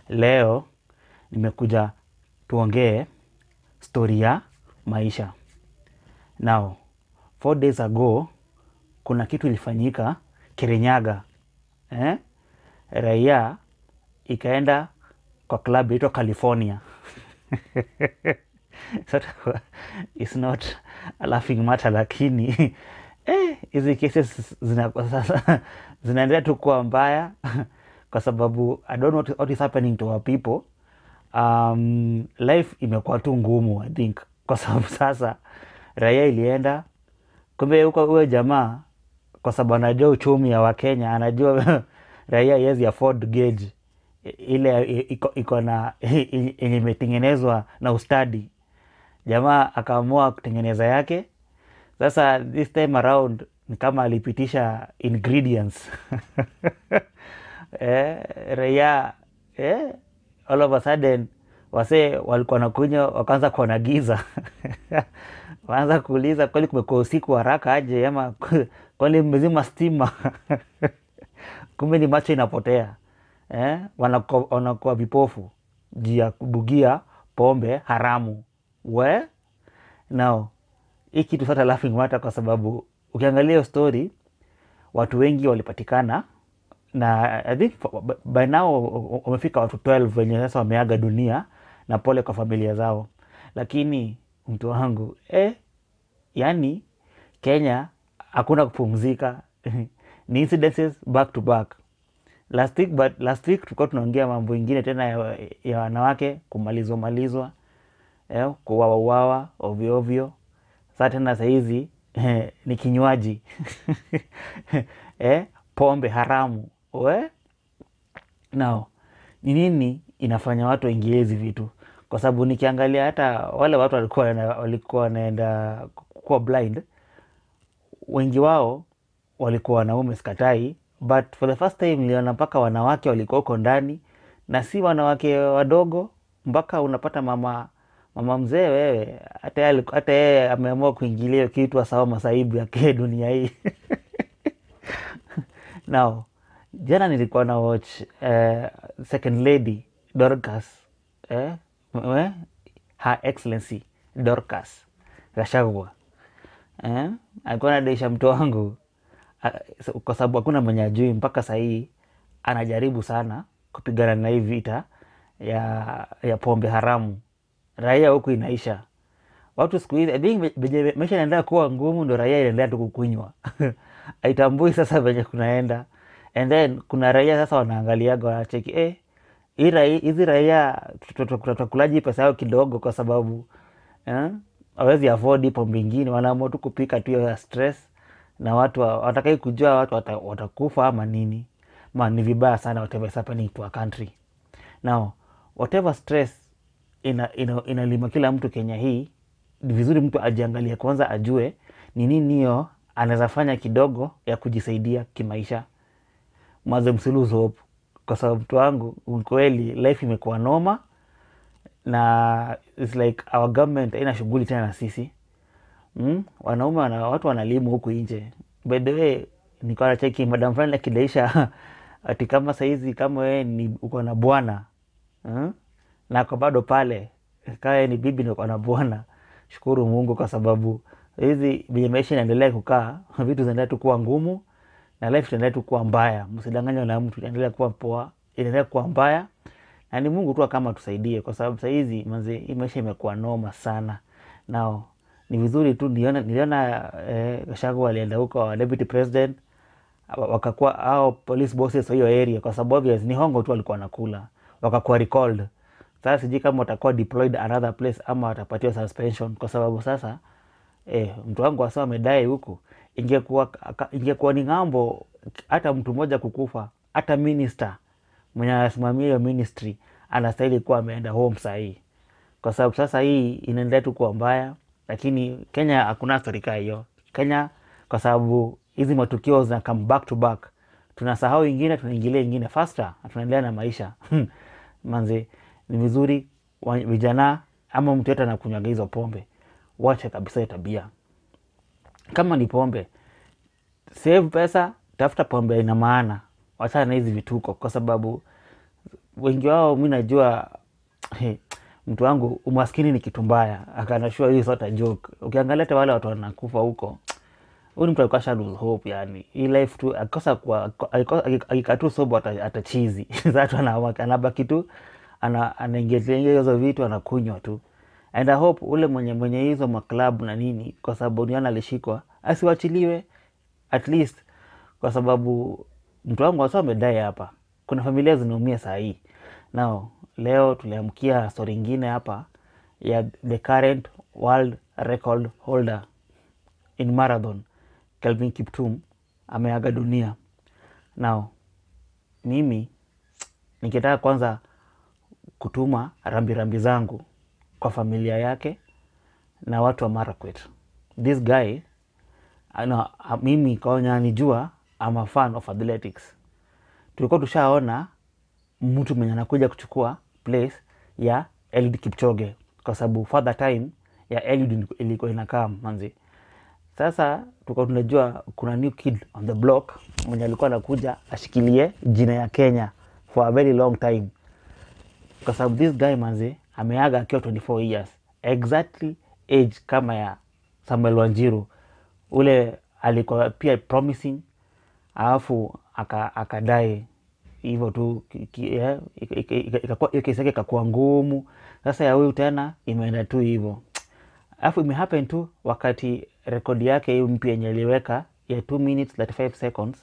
leo nimekuja tuongee stori ya maisha. Now, four days ago kuna kitu ilifanyika Kirinyaga eh? Raia ikaenda kwa club inaitwa California Sort of, it's not a laughing matter lakini eh, hizi cases zina, sasa zinaendelea tu kuwa mbaya kwa sababu I don't know what, what is happening to our people. Um, life imekuwa tu ngumu I think kwa sababu sasa raia ilienda kumbe huko huyo jamaa kwa sababu anajua uchumi ya Wakenya anajua raia haiwezi afford gauge ile iko, iko na yenye imetengenezwa na ustadi. Jamaa akaamua kutengeneza yake. Sasa this time around ni kama alipitisha ingredients eh, raia eh, all of a sudden wasee walikuwa nakunywa wakaanza kuona giza waanza kuuliza kweli kumekuwa usiku haraka aje ama kweli mmezima stima kumbe ni macho inapotea eh? wanakuwa wanakuwa vipofu juu ya kubugia pombe haramu we now hii kitu sasa laughing matter kwa sababu ukiangalia hiyo story watu wengi walipatikana na I think by now wamefika watu 12 wenye sasa wameaga dunia na pole kwa familia zao lakini mtu wangu eh, yani Kenya hakuna kupumzika ni incidences back to back last week, but last week tulikuwa tunaongea mambo ingine tena ya, ya wanawake kumalizwa malizwa eh, kuwawa uwawa ovyo ovyo. Sasa tena sahizi eh, ni kinywaji eh, pombe haramu we nao ni nini inafanya watu waingie hizi vitu? Kwa sababu nikiangalia hata wale watu walikuwa walikuwa wanaenda kuwa blind, wengi wao walikuwa wanaume, sikatai, but for the first time niliona mpaka wanawake walikuwa huko ndani, na si wanawake wadogo, mpaka unapata mama mama mzee wewe, hata yeye hata yeye ameamua kuingilia kitu asawa masaibu yake dunia hii now jana nilikuwa na watch uh, second lady Dorcas eh, eh, her excellency Dorcas Gachagua eh, alikuwa nadaisha mtu wangu uh, kwa sababu hakuna mwenye ajui mpaka sahii anajaribu sana kupigana na hii vita ya, ya pombe haramu. Raia huku inaisha watu siku hizi I think venye maisha inaendelea kuwa ngumu, ndo raia inaendelea tu kukunywa aitambui sasa venye kunaenda and then kuna raia sasa wanaangaliaga wanacheki eh, hizi raia tutakulaji pesa yao kidogo, kwa sababu hawezi eh, afford pombe ingine, wanaamua tu kupika tu ya stress, na watu watakai kujua watu watakufa ama nini. Ma ni vibaya sana whatever is happening to our country now, whatever stress ina, ina, inalima kila mtu Kenya hii. Ni vizuri mtu ajiangalie kwanza, ajue ni nini hiyo anaweza fanya kidogo ya kujisaidia kimaisha mwanzo msiluzo hope, kwa sababu mtu wangu ukweli, life imekuwa noma na it's like our government haina shughuli tena na sisi mm? Wanaume wana, watu wanalimu huku nje. By the way, nikawa nacheki madam fulani akidaisha ati kama saizi kama wewe ni uko na bwana mm? na ako bado pale kae ni bibi na uko na bwana, shukuru Mungu kwa sababu hizi venye maisha inaendelea kukaa, vitu zinaendelea tu kuwa ngumu na life itaendelea tu kuwa mbaya. Msidanganywa na mtu, inaendelea kuwa poa, inaendelea kuwa mbaya, na ni Mungu tu kama tusaidie, kwa sababu sahizi manze, hii maisha imekuwa noma sana. Nao ni vizuri tu niliona, niliona eh, Gachagua alienda huko wa deputy president wakakuwa au police bosses wa hiyo area, kwa sababu obvious ni hongo tu walikuwa nakula, wakakuwa recalled. Sasa sijui kama watakuwa deployed another place ama watapatiwa suspension, kwa sababu sasa eh, mtu wangu wasa amedai huku ingekuwa ingekuwa ni ng'ambo, hata mtu mmoja kukufa, hata minister mwenye anasimamia hiyo ministry anastahili kuwa ameenda home sahii, kwa sababu sasa hii inaendelea tu kuwa mbaya. Lakini Kenya hakuna stori kaa hiyo Kenya, kwa sababu hizi matukio zina come back to back, tunasahau ingine, tunaingilia ingine faster, tunaendelea na maisha manze. Ni vizuri vijana ama mtu yote anakunywaga hizo pombe, wache kabisa hiyo tabia. Kama ni pombe, save pesa, tafuta pombe ina maana, wachana na hizi vituko, kwa sababu wengi wao mi najua he, mtu wangu umaskini ni kitu mbaya akanashua hii sort of joke ukiangalia hata wale watu wanakufa huko huyu ni mtu alikuwa sha lose hope yani hii life tu akikosa kwa akikaa tu sobo ata- atachizi sasa ana- anabaki tu ana- anaingilia hizo vitu anakunywa tu and I hope ule mwenye mwenye hizo maklabu na nini kwa sababu niona alishikwa asiwachiliwe at least kwa sababu mtu wangu wasa amedai hapa kuna familia zinaumia saa hii nao leo tuliamkia stori ingine hapa ya the current world record holder in marathon Kelvin Kiptum ameaga dunia. Now mimi nikitaka kwanza kutuma rambirambi rambi zangu kwa familia yake na watu wa Marakwet. This guy ana, mimi kaonya nijua I'm a fan of athletics. Tulikuwa tushaona mtu mwenye anakuja kuchukua place ya Eliud Kipchoge kwa sababu father time ya Eliud ilikuwa inakaa manzi sasa tuka tunajua kuna new kid on the block mwenye alikuwa anakuja ashikilie jina ya Kenya for a very long time, kwa sababu this guy manze ameaga akiwa 24 years exactly age kama ya Samuel Wanjiru, ule alikuwa pia promising, alafu akadai hivyo tu ki- ki- eh, ika- ika- ika- ikakuwa- hiyo kesi yake ikakuwa ngumu. Sasa ya huyu tena imeenda tu hivyo alafu imehappen tu wakati rekodi yake hiyo mpya yenye aliweka ya 2 minutes 35 seconds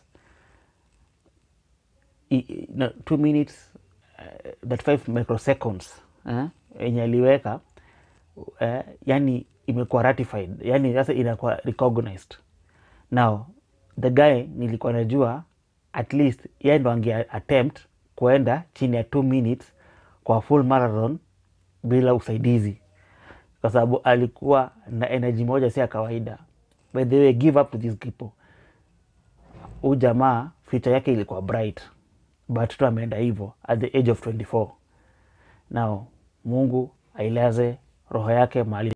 i- i- no, 2 minutes uh, 35 microseconds eh, yenye aliweka eh, yani imekuwa ratified yani sasa inakuwa recognized now the guy nilikuwa najua at least yeye ndo ange attempt kuenda chini ya 2 minutes kwa full marathon bila usaidizi kwa sababu alikuwa na energy moja si ya kawaida. By the way, give up to these people. Huyu jamaa future yake ilikuwa bright, but tu ameenda hivyo at the age of 24. Now Mungu ailaze roho yake mahali